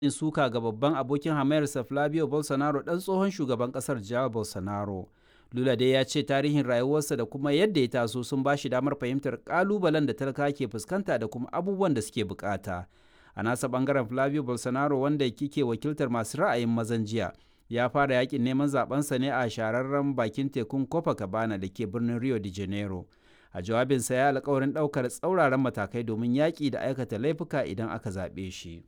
yin suka ga babban abokin hamayarsa Flavio Bolsonaro ɗan tsohon shugaban ƙasar Jair Bolsonaro. Lula dai ya ce tarihin rayuwarsa da kuma yadda ya taso sun ba shi damar fahimtar ƙalubalen da talaka ke fuskanta da kuma abubuwan da suke bukata. A nasa ɓangaren Flavio Bolsonaro wanda kike wakiltar masu ra'ayin mazan jiya ya fara yakin neman zabensa ne a shahararren bakin tekun Copacabana da ke birnin Rio de Janeiro. A jawabinsa ya alkawarin ɗaukar tsauraran matakai domin yaƙi da aikata laifuka idan aka zaɓe shi.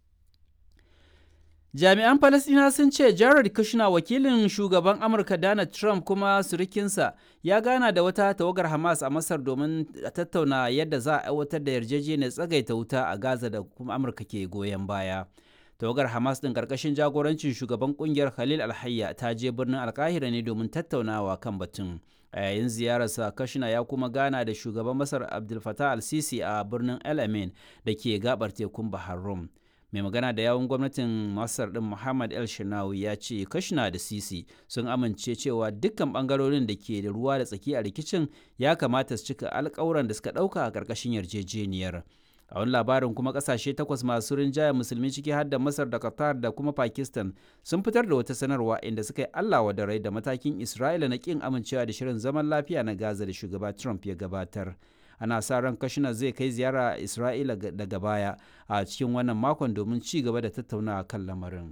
Jami'an Falasɗina sun ce Jared Kushner wakilin shugaban Amurka Donald Trump kuma surikinsa ya gana da wata tawagar Hamas a Masar domin tattauna yadda za a aiwatar da yarjejeniyar tsagaita wuta a Gaza da kuma Amurka ke goyon baya. Tawagar Hamas ɗin ƙarƙashin jagorancin shugaban ƙungiyar Khalil Alhayya ta je birnin Alkahira ne domin tattaunawa kan batun. A yayin ziyararsa Kushner ya kuma gana da shugaban Masar Abdul Fattah al-Sisi a birnin El Amin da ke gabar tekun Bahar Rum. mai magana da yawun gwamnatin masar din muhammad el shinawi ya ce kashina da sisi sun amince cewa dukkan bangarorin da ke da ruwa da tsaki a rikicin ya kamata su cika alkawuran da suka dauka a karkashin yarjejeniyar a wani labarin kuma kasashe takwas masu rinjaya musulmi ciki har da masar da qatar da kuma pakistan sun fitar da wata sanarwa inda suka yi allah da rai da matakin isra'ila na kin amincewa da shirin zaman lafiya na gaza da shugaba trump ya gabatar ana sa ran kashina zai kai ziyara a isra'ila daga baya a cikin wannan makon domin ci gaba da tattaunawa kan lamarin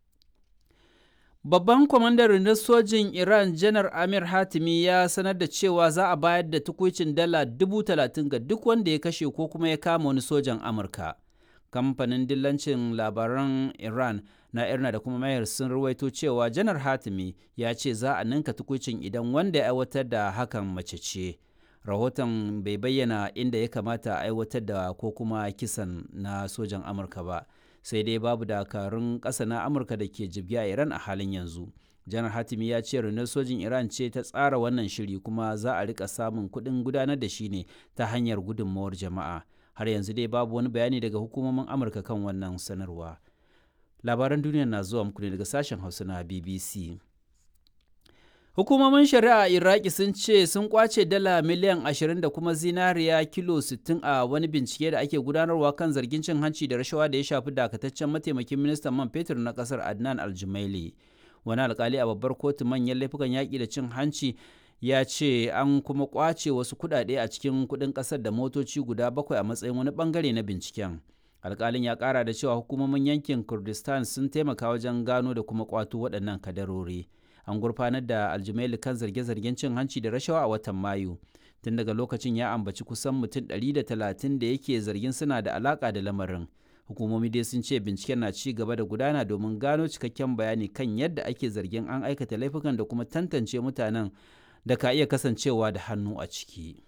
babban kwamandan rundunar sojin iran janar amir hatimi ya sanar da cewa za a bayar da tukuicin dala dubu talatin ga duk wanda ya kashe ko kuma ya kama wani sojan amurka kamfanin dillancin labaran iran na irna da kuma mayar sun ruwaito cewa janar hatimi ya ce za a ninka tukuicin idan wanda ya aiwatar da hakan mace ce rahoton bai bayyana inda ya kamata a aiwatar da ko kuma kisan na sojan amurka ba sai dai babu dakarun ƙasa na amurka da ke jibya iran a halin yanzu janar hatimi ya ce rundunar sojin iran ce ta tsara wannan shiri kuma za a rika samun kuɗin gudanar da shi ne ta hanyar gudunmawar jama'a har yanzu dai babu wani bayani daga hukumomin amurka kan wannan sanarwa labaran duniya na zuwa muku ne daga sashen hausa na bbc Hukumomin shari'a a Iraki sun ce sun kwace dala miliyan 20 da kuma zinariya kilo 60 a wani bincike da ake gudanarwa kan zargin cin hanci da rashawa da ya shafi dakataccen mataimakin ministan man fetur na kasar Adnan Aljumaili. Wani alkali a babbar kotu manyan laifukan yaƙi da cin hanci ya ce an kuma kwace wasu kuɗaɗe a cikin kuɗin ƙasar da motoci guda bakwai a matsayin wani bangare na binciken. alkalin ya ƙara da cewa hukumomin yankin Kurdistan sun taimaka wajen gano da kuma kwato waɗannan kadarori. an gurfanar da aljumaili kan zarge-zargen cin hanci da rashawa a watan mayu tun daga lokacin ya ambaci kusan mutum 130 da yake zargin suna da alaka da lamarin hukumomi dai sun ce binciken na ci gaba da gudana domin gano cikakken bayani kan yadda ake zargin an aikata laifukan da kuma tantance mutanen da ka iya kasancewa da hannu a ciki.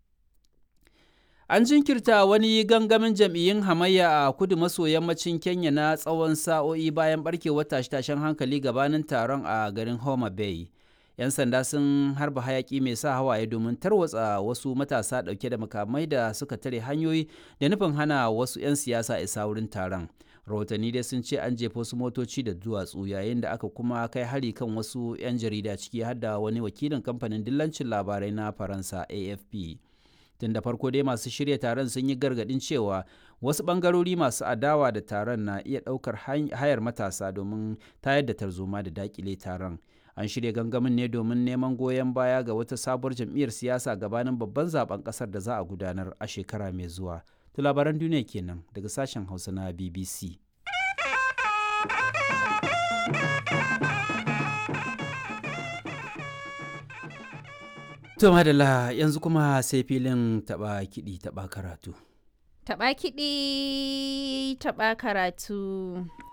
An jinkirta wani gangamin jam'iyyun hamayya a kudu maso yammacin Kenya na tsawon sa'o'i bayan barkewar tashe-tashen hankali gabanin taron a garin Homa Bay. 'Yan sanda sun harba hayaki mai sa hawaye domin tarwatsa wasu matasa ɗauke da makamai da suka tare hanyoyi da nufin hana wasu 'yan siyasa isa wurin taron. Rahotanni dai sun ce an jefa wasu motoci da duwatsu yayin da aka kuma kai hari kan wasu 'yan jarida ciki har da wani wakilin kamfanin dillancin labarai na Faransa AFP. tun da farko dai masu shirya taron sun yi gargadin cewa wasu bangarori masu adawa da taron na iya ɗaukar hayar matasa domin tayar da tarzoma da dakile taron an shirya gangamin ne domin neman goyon baya ga wata sabuwar jam'iyyar siyasa gabanin babban zaben kasar da za a gudanar a shekara mai zuwa to labaran duniya kenan daga sashen hausa na bbc To madalla yanzu kuma sai filin taba kiɗi taba karatu. Taba kiɗi taba karatu.